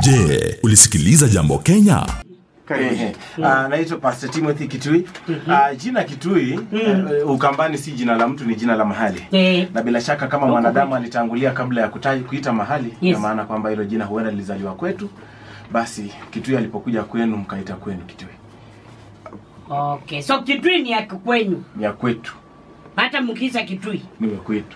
Je, ulisikiliza Jambo Kenya? Ehe. Ah, naitwa Pastor Timothy Kitui. Ah, jina Kitui eh, Ukambani si jina la mtu, ni jina la mahali. Eh, Na bila shaka kama mwanadamu alitangulia kabla ya kutai, kuita mahali, Yes. na maana kwamba hilo jina huenda lilizaliwa kwetu, basi Kitui alipokuja kwenu mkaita kwenu Kitui. okay. So Kitui ni ya kwenyu, Ni ya kwetu, hata mkisa Kitui. ni ya kwetu.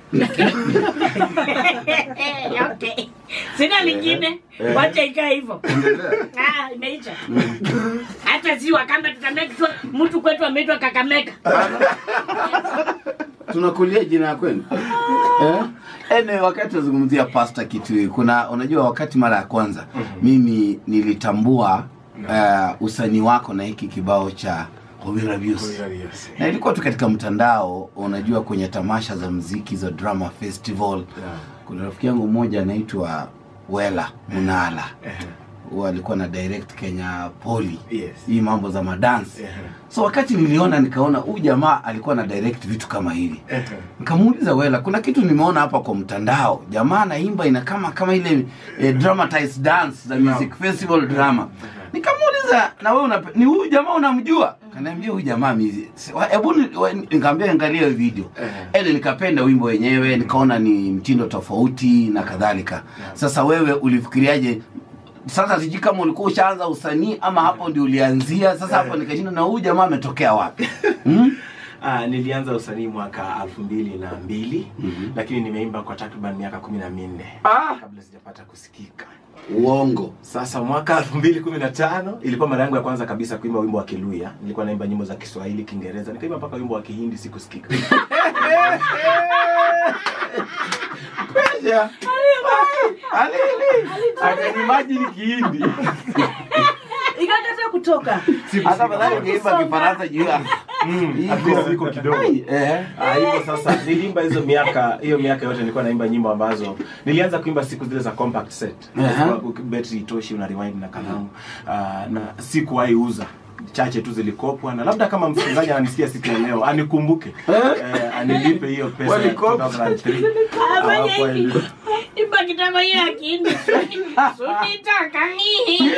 okay. Sina lingine, wacha ikae hivyo. Ah, imeisha. Hata si Wakamba tutamake sure mtu kwetu ameitwa Kakamega. tunakulia jina ya kwenu eh? Anyway, wakati tunazungumzia pasta Kitui, kuna unajua, wakati mara ya kwanza mimi nilitambua uh, usanii wako na hiki kibao cha Hobira Views na ilikuwa tu katika mtandao, unajua, kwenye tamasha za mziki za drama festival. Kuna rafiki yangu mmoja anaitwa Wela Munala huwa alikuwa na direct Kenya Poli Yes. hii mambo za madansi Ehe. so wakati niliona nikaona huyu jamaa alikuwa na direct vitu kama hivi nikamuuliza Wela, kuna kitu nimeona hapa kwa mtandao, jamaa anaimba ina kama kama ile eh, dramatized dance za music festival drama. Nikamuuliza, na wewe unape- ni huyu jamaa unamjua? Kaniambia huyu jamaa mizi. si- wa- Hebu ni- wa- nikamwambia angalia hiyo video. Ele nikapenda wimbo wenyewe, nikaona ni mtindo tofauti na kadhalika. Sasa wewe ulifikiriaje? Sasa sijui kama ulikuwa ushaanza usanii ama hapo ndio ulianzia. Sasa hapo nikashinda na huyu jamaa ametokea wapi? Hmm? Ah, nilianza usanii mwaka elfu mbili na mbili lakini nimeimba kwa takriban miaka kumi na minne Ah. kabla sijapata kusikika. Uongo. Sasa mwaka 2015 ilikuwa mara yangu ya kwanza kabisa kuimba wimbo wa Kiluya. Nilikuwa naimba nyimbo za Kiswahili, Kiingereza, nikaimba mpaka wimbo wa Kihindi sikusikika. Pesha. Alili. Akanimagine Kihindi. ikakata kutoka Hata badala ungeimba Kifaransa juu ya At least iko kidogo. Ai, eh. Ah, hivyo sasa niliimba hizo miaka hiyo miaka yote nilikuwa naimba nyimbo ambazo nilianza kuimba siku zile za compact set. Aha. Kwa betri itoshi una rewind na kalamu. Ah, na sikuwahi uza chache tu zilikopwa na labda kama msikilizaji ananisikia siku ya leo anikumbuke eh, anilipe hiyo pesa ya Walikopa. 2003 Afanye Hawapo hivi. ili- Imba kitabu hiyo ya Kihindi. Sunitaka nini?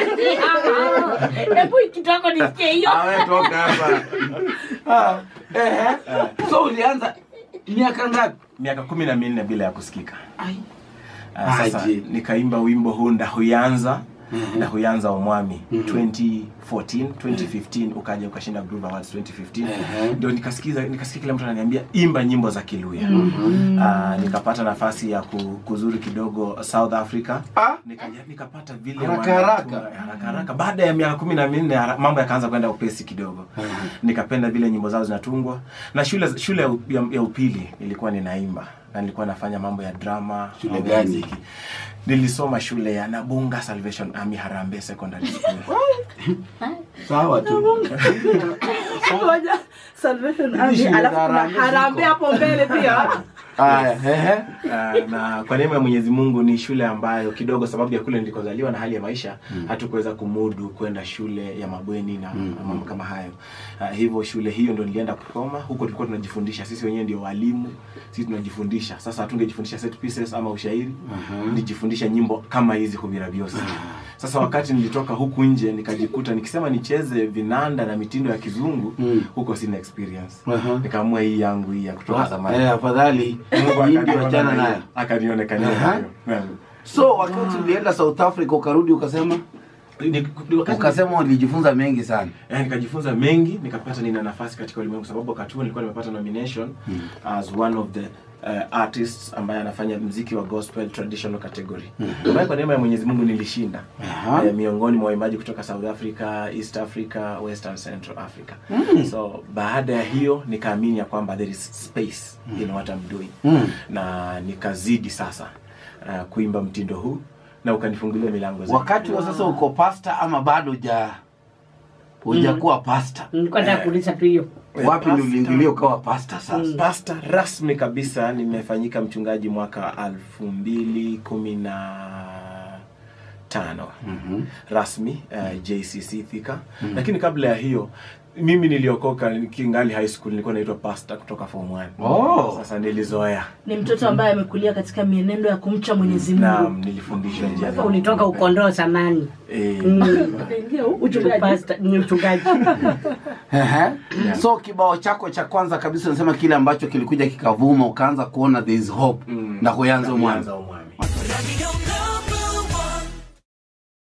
Hebu kitoko nisikie hiyo. Awe toka hapa. Ah, eh. So ulianza miaka ngapi? miaka kumi na minne bila ya kusikika Ai. Ah, sasa Aje. nikaimba wimbo huu ndahuyanza ndahuyanza omwami 2014 2015 ukaja ukashinda Groove Awards 2015 Ehe. ndio nikasikiza nikasikia kila mtu ananiambia imba nyimbo za Kiluya Ah, nikapata nafasi ya ku- kuzuru kidogo South Africa Ah. Nikaja- nikapata vile Haraka wanatu- haraka. haraka haraka baada ya miaka kumi na minne hara- mambo yakaanza kwenda upesi kidogo nikapenda vile nyimbo zao zinatungwa na shule shule ya, u- ya, ya upili nilikuwa ninaimba na nilikuwa nafanya mambo ya drama Shule mambo ya gani? muziki. nilisoma shule ya Nabunga Salvation Army Harambee Secondary School Sawa tu. moja Salvation Army, shule za alafu kuna Harambee Harambee ziko. hapo mbele pia Aya, ehe. Ah, na kwa neema ya Mwenyezi Mungu ni shule ambayo kidogo sababu ya kule nilikozaliwa na hali ya maisha hatukuweza kumudu kwenda shule ya mabweni na na mambo kama hayo. Ah, hivyo shule hiyo ndo nilienda kusoma huko, tulikuwa tunajifundisha sisi wenyewe ndio walimu, sisi tunajifundisha. Sasa hatungejifundisha set pieces ama ushairi, nijifundisha nyimbo kama hizi Hubira Biosi. Sasa wakati nilitoka huku nje nikajikuta nikisema nicheze vinanda na mitindo ya kizungu Mm. huko sina experience. Aha. Nikaamua hii yangu hii ya kutoka zamani. Eh, afadhali Mungu hii ndio akaniona achana nayo. nayo. Akanionekania Aha. nayo. Naam. So wakati ulienda South Africa ukarudi ukasema Ni- ni- wakati- ukasema ulijifunza mengi sana. Eh, nikajifunza mengi nikapata nina nafasi katika ulimwengu sababu wakati huo nilikuwa nimepata nomination as one of the uh, artists ambaye anafanya mziki wa gospel traditional category ambaye kwa neema ya Mwenyezi Mungu nilishinda Aha. eh, miongoni mwa waimbaji kutoka South Africa, East Africa, Western Central Africa. So baada ya hiyo nikaamini ya kwamba there is space in what I'm doing Mm. na nikazidi sasa uh, kuimba mtindo huu na ukanifungulia milango zaidi. Wakati wa sasa uko pasta ama bado huja hujakuwa pasta? Nilikuwa nataka kuuliza tu hiyo. Wapi ndio uliingilia ukawa pasta sasa? pasta rasmi kabisa nimefanyika mchungaji mwaka elfu mbili kumi na tano rasmi uh, JCC Thika lakini kabla ya hiyo mimi niliokoka kingali high school nilikuwa naitwa pastor kutoka form 1 Oh. sasa nilizoea ni mtoto ambaye amekulia katika mienendo ya kumcha mwenyezi mungu naam nilifundishwa njia za ulitoka ukondoo samani eh, Ukaingia uchungaji. Pasta- ni mchungaji Ehe. so kibao chako cha kwanza kabisa unasema kile ambacho kilikuja kikavuma ukaanza kuona there is hope Mm. na kuyanza Na mwanzo kuanza